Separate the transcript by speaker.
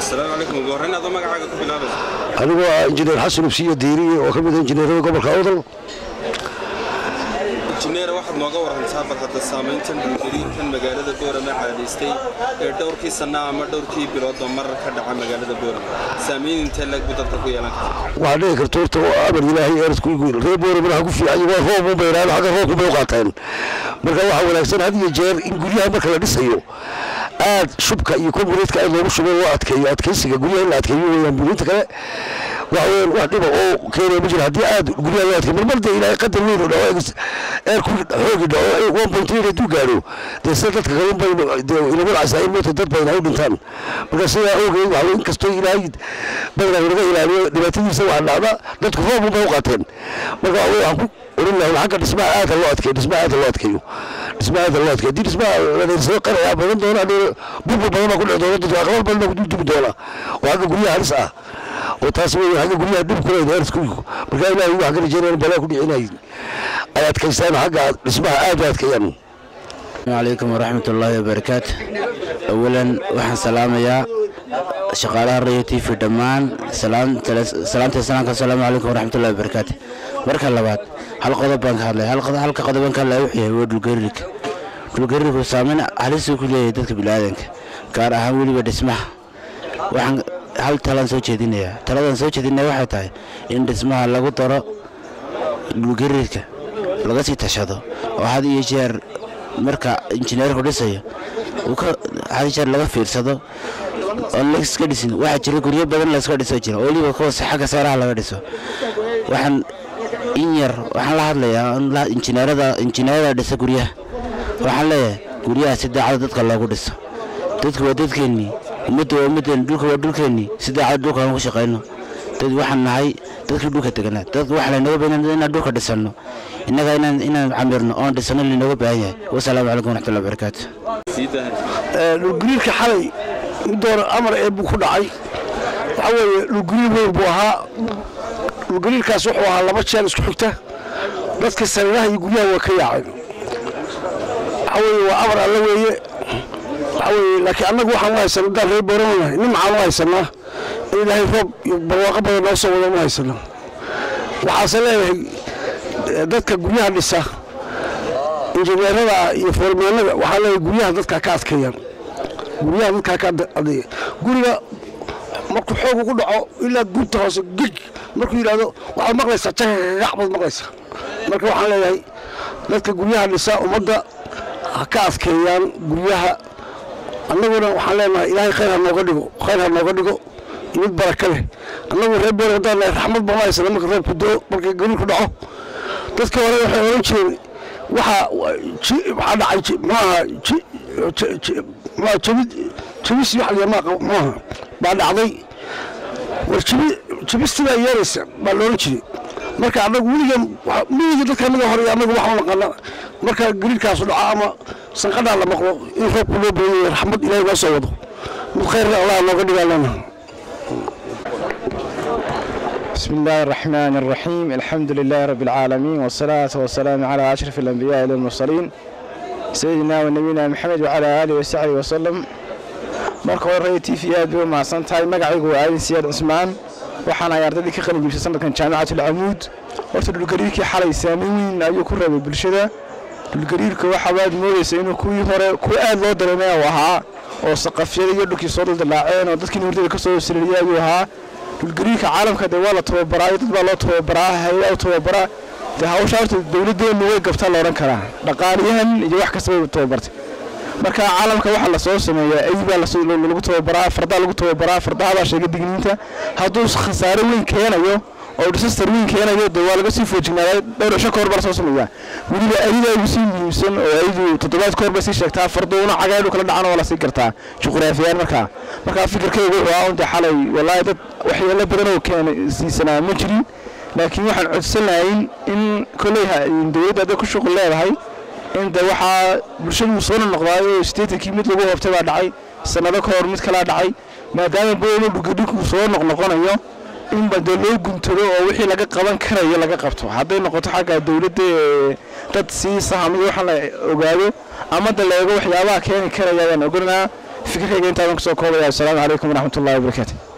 Speaker 1: asalaamu calaykum ugu horreyn adoo magacaaga ku bilaabaysa
Speaker 2: anigoo ah injineer xasan ubsiya diiriye oo ka mid ah injineerada gobolka awdal
Speaker 1: injineer waxaad nooga warantaa bal hadda saamayntan dhulgariirkan magaalada boorama caadaystay ee dhowrkii sanna ama dhowrkii biloodba marar ka dhaca magaalada boorama saamayn intee leeg buu dadka ku yeelan karta
Speaker 2: waxaa dhici karta horta oo amar ilaahay eeradku reer boorama ha ku fiican waa roob u bayraan xagga roobku bay u qaateen marka waxaa wanaagsan had iyo jeer in guryaha marka la dhisayo aad shubka iyo kombureedka aad loogu shubo loo adkeeyo adkeysiga guryaha in la adkeeyo weeyaan buurinta kale waxa weeyaan wax dhiba oo keenaya ma jiro haddii aad guryaha loo adkeeyo marmar dee ilaahay qadar weyn oo dhaco eerku xoogi dhaco one point eight hadduu gaadho dee sida dadka kale unbay dee inama dhacaysaa in moota dad badan ay u dhintaan marka sidaa awgeed waxa in kastoo ilaahay badanaa inaga ilaaliyo dhibaatadiisa waxaa dhacda dadku roob unbay u qaateen marka waxa waxaan ku oran lahay xagga dhismaha aada loo adkeeyo dhismaha aada loo adkeeyo dhismaha aada loo adkeeyo haddii dhismaha ladeersado qaraya badan doona burbur badan baa ku dhici doona dadka aqlal badan baa kudultumi doona oo xagga guryaha halis ah oo taas wey xagga guryaha dhib ku leedahay ersku marka ilaahay waxaan ka rajeynaya balaa ku dhicinay ay adkaystaan xagga dhismaha aada u adkeeyaan
Speaker 3: calaykum waraxmat ullaahi wabarakaatu awalan waxaan salaamayaa shaqaalaha radio t v dhammaan salaamta salaamka asalaamu calaykum waraxmatullahi wabarakaatu marka labaad hal qodob baan ka hadlaya halka qodobaan ka hadlaya wuxuu yahay waa dhulgariirka dhulgariirku saameyn halisuu ku leeyahay dadka biniaadanka gaar ahaan weliba dhismaha waxaan hal talaan soo jeedinayaa taladaan soo jeedinaya waxay tahay in dhismaha lagu daro dhulgariirka laga sii tashado oo had iyo jeer marka injineerku dhisayo had iyo jeer laga fiirsado oon laiska dhisin waxaa jira guryo badan layska dhiso jira oo weliba kuwaas xagga seeraha laga dhiso waxaan in yar waxaan la hadlayaa injineerada injineerada dhisa guryaha waxaan leeyahay guryaha si daacada dadka loogu dhiso dadku waa dadkeennii ummadda waa ummaddeeni dhulka waa dhulkeennii si daacada dhulka aan ku shaqayno dad waxaan nahay dadkii dhulka deganaa dad waxa laynaga baahan inaan dhulka dhisanno innaga inaan inaan camirno oon dhisano laynooga baahan yahay wasalaamu calaykum waraxmatullahi wabarakaatu
Speaker 2: dhulgariirka xalay midoona amar ee buu ku dhacay waxaa weeye dhulgariir weyn buu ahaa dhulgariirkaas wuxuu ahaa laba jeer isku xigta dadka sariiraha iyo guryaha waa ka yaaceen waxaa weeye waa amar alle weeye waxaa weeye laakiin annagu waxaan u haysanaa haddaan reer boorama nahay nin maxaan u haysanaa in ilaahay roob iyo barwaaqo badan noo soo wada ma haysano waxaase leeyahay dadka guryaha dhisa injineerada iyo foormaanada waxaa leeyahay guryaha dadka ka adkeeyaan guryaha dadkaa ka adeeya guriga markuu xoog ugu dhaco ilaa gunta hoose gig markuu yidhaahdo waxaad maqlaysaa jagagac baad maqlaysaa marka waxaan leeyahay dadka guryaha dhisa ummadda ha ka adkeeyaan guryaha annaguna waxaan leenahay ilaahay khayr ha nooga dhigo khayr ha nooga dhigo mid baraka leh annagu reer boor haddaan nahay raxmad bama haysana marka roobku doo markii gariirku dhaco dadka hore waxay oran jireen waxaa waxaa dhacay maaha jabid jabis wax liya maaqa maaha baa dhacday war jabi jabistii baa yeeraysa baa looran jiray marka annagu weliga miyiga dadka anaga hore annagu waxaan naqana marka gariirkaasu dhaco ama sanqadhaa la maqlo in roobku loo badan yahay raxmad ilaahay noo soo wado mid khayrna allah nooga dhigaa leenahay
Speaker 4: بسم الله الرحمن الرحيم الحمد لله رب العالمين والصلاة والسلام على أشرف الأنبياء والمرسلين سيدنا ونبينا محمد وعلى آله وصحبه وسلم marka hore ray t v aad bay u mahadsan tahay magacaygu waa aadin siyaad cusmaan waxaan ahay ardaydii ka qalin jibsay sanadkan jaamicatul camuud horta dhulgariirkii xalay saameyn weyn ayuu ku reebay bulshada dhulgariirka waxabaad moodaysa inuu kuwii hore kuwa aad loo dareemay uu ahaa oo saqafyada iyo dhulkii soo daldalaaceen oo dadkii hurdada ka soo sirriyay ayuu ahaa dhulgariirka caalamka dee waa la tababaraa dad baa loo tababaraa hay-ada u tababaraa dee hawsha horta dowladdeenu way gabtaa la odhan karaa dhaqaaliyahan iyo wax kasta way tababartay marka caalamka waxaa lasoo sameeyaa ay baa lagu tababaraa fardaa lagu tababaraa fardaha baa sheega digniinta hadduu khasaare weyn keenayo oo disaster weyn keenayo dee waa laga sii foojignaada dhowr cisho ka hor baa lasoo sameeyaa weliba ayada ugu sii muhiimsan oo ayadu toddobaad ka hor bay sii sheegtaa farduuna cagaadhu kala dhacan oo la sii gartaa juqraafiyaan markaa markaa fikirkaygu wuxuu ahaa unta xalay wallaahi dad waxyeelo badan oo keena siisanaa ma jirin laakiin waxaan codsan lahayn in kolley dowladda hadday ku shuqul leedahay in de waxaa bulshadu soo noqdaayo sideetankii mid lagu hoobtay baa dhacay sanado ka hor mid kalaa dhacay maadaama boolo dhugadhinku soo noqnoqonayo in ba dee loo guntado oo wixii laga qaban karayo laga qabto hadday noqoto xagga dowladda ee dad sii sahamiyo waxaa la ogaado ama da la eego waxyaabaha keeni karaya ayaan oganaa fikirkayga intaadan kusoo koobaya assalaamu calaykum waraxmat ullahi wabarakaatu